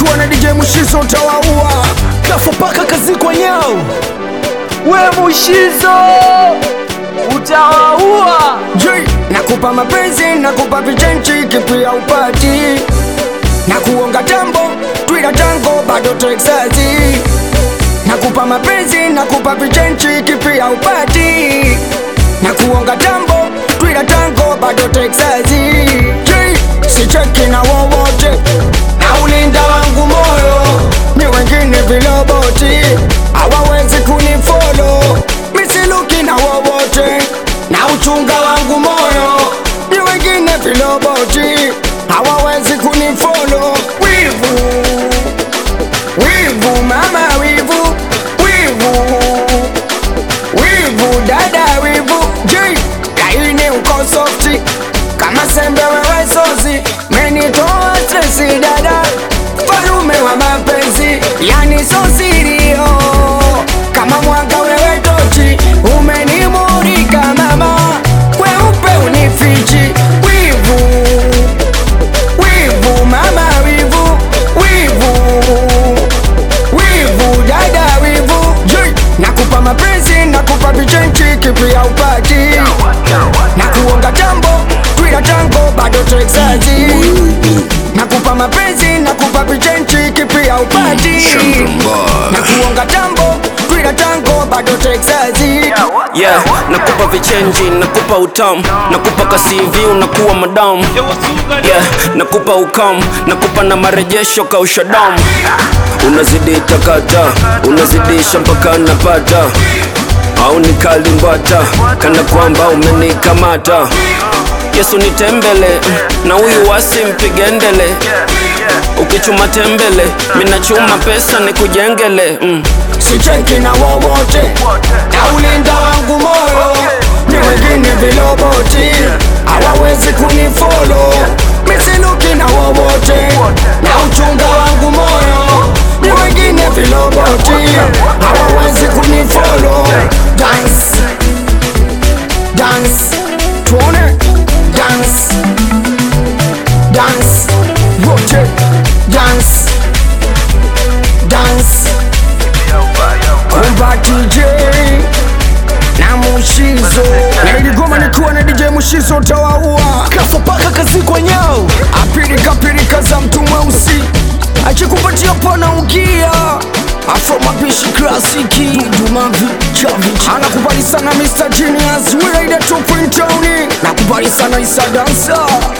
nikiwa na DJ Mushizo utawaua kafa paka kazi kwa nyao we Mushizo utawaua. J nakupa mapenzi nakupa vichenchi kipi ya upati na kuonga tambo twila tango bado Texasi nakupa mapenzi nakupa vichenchi kipi ya upati na kuonga tambo twila tango bado Texasi J sicheki na wowote na ulinda wangu moyo ni wengine viloboti hawawezi kunifolo misiluki na wowote na uchunga wangu moyo ni wengine viloboti hawawezi kunifolo wivu wivu mama wivu wivu wivu dada wivu j kaini uko softi kama sembe wewe sozi menitoa stresi dada falume wa mapenzi yani sosirio kama mwanga wewe tochi umenimurika mama weupe unifichi wivu wivu mama wivu wivu wivu dada wivu J nakupa mapenzi nakupa vichenchi kipi ya upati na kuonga tambo twila tango bado Texasi nakupa mapenzi nakupa vichenchi kipi ya upati na kuonga tambo twila tango bado Texasi yeah, nakupa vichenji nakupa utamu nakupa kasivi unakuwa madamu yeah, nakupa ukamu nakupa na marejesho kausha damu unazidi takata unazidisha mpaka napata au nikalimbata kana kwamba umenikamata yesu nitembele na huyu wasi mpigendele ukichuma tembele minachuma pesa nikujengele mm. sicheki na wowote na ulinda wangu moyo ni wengine viloboti hawawezi kunifolo misiluki na wowote na uchunga wangu moyo ni wengine viloboti hawawezi kunifolo dance dance tuone dance dance wote dance dance kumba DJ na Mushizo na iligoma nikiwa na DJ Mushizo utawaua kafa paka kazi kwa nyao apirika pirika za mtu mweusi akikupatia pana ukia afro mapishi klasiki dumavi chavi anakubali sana Mr. Genius Wiraida 2.0 nakubali sana Isa Dancer